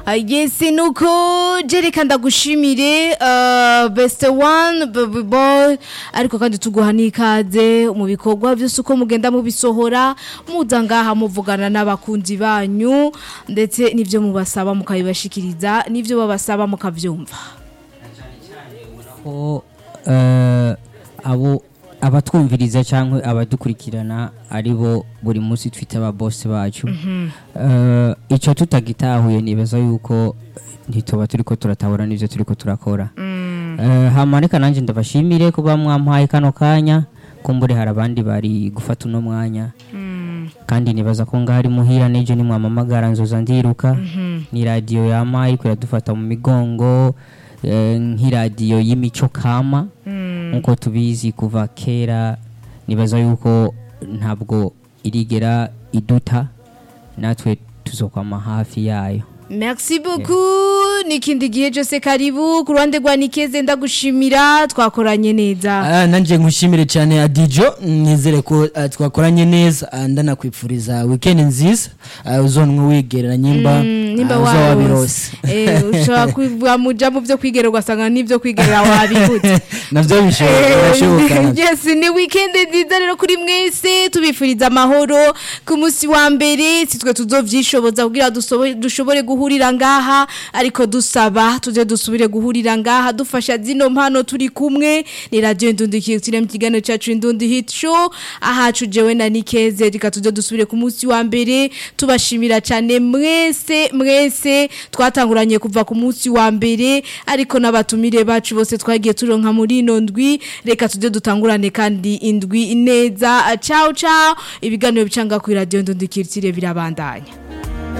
yesi nuko jereka ndagushimire uh, best one baby boy ariko kandi tuguha n'ikaze mu bikorwa byose uko mugenda mubisohora muza ngaha muvugana n'abakunzi banyu ndetse n'ibyo mubasaba mukabibashikiriza n'ibyo babasaba mukavyumva ko eh, abo abatwumviriza cyangwa abadukurikirana ari bo buri munsi twita aba boss bacu Eh, icyo tutagitahuye nibaza yuko ntituba turiko turatahura n'ivyo turiko turakora Eh, hama reka nanjye ndabashimire kuba mwampaye kano kanya kumbure hari abandi bari gufata uno mwanya kandi nibaza ko ngaho ari muhira n'ejo nimwamamagara nzoza ndiruka ni radiyo yama ariko iradufata mu migongo eh, nk'iradiyo y'imico kama nk'uko tubizi kuva kera nibaza yuko ntabwo irigera iduta natwe tuzokwama hafi yayo Merci beaucoup nikindi gihe cyose karibu ku ruhande rwa Nikeze ndagushimira twakoranye neza Ah, nanjye nkushimire cyane adijo nizere ko ah, twakoranye neza ah, ndanakwipfuriza weekend nziza ah, uzonwe wigerera nyimba nimba ah, uzoba warose birose eh ushobora kuvuga muja mu byo kwigerera ugasanga n'ibyo kwigerera wabibutse navyo bishoboka birashoboka navyo. yes ni weekend nziza rero kuri mwese tubifuriza amahoro ku munsi wa mbere sitwe tuzovyishoboza kugira dusobe- dushobore guhurira ngaha ariko dusaba tuze dusubire guhurira ngaha dufasha zino mpano turi kumwe ni radio indundikire mu kiganiro cyacu indundi hit show ahacu jewe na Nikeze reka tuze dusubire ku munsi wa mbere tubashimira cyane mwese mwese twatanguranye kuva ku munsi wa mbere ariko n'abatumire bacu bose twagiye turonka muri ino ndwi reka tujye dutangurane kandi indwi neza ciao ciao ibiganiro bicanga ku radio ndundikire birabandanya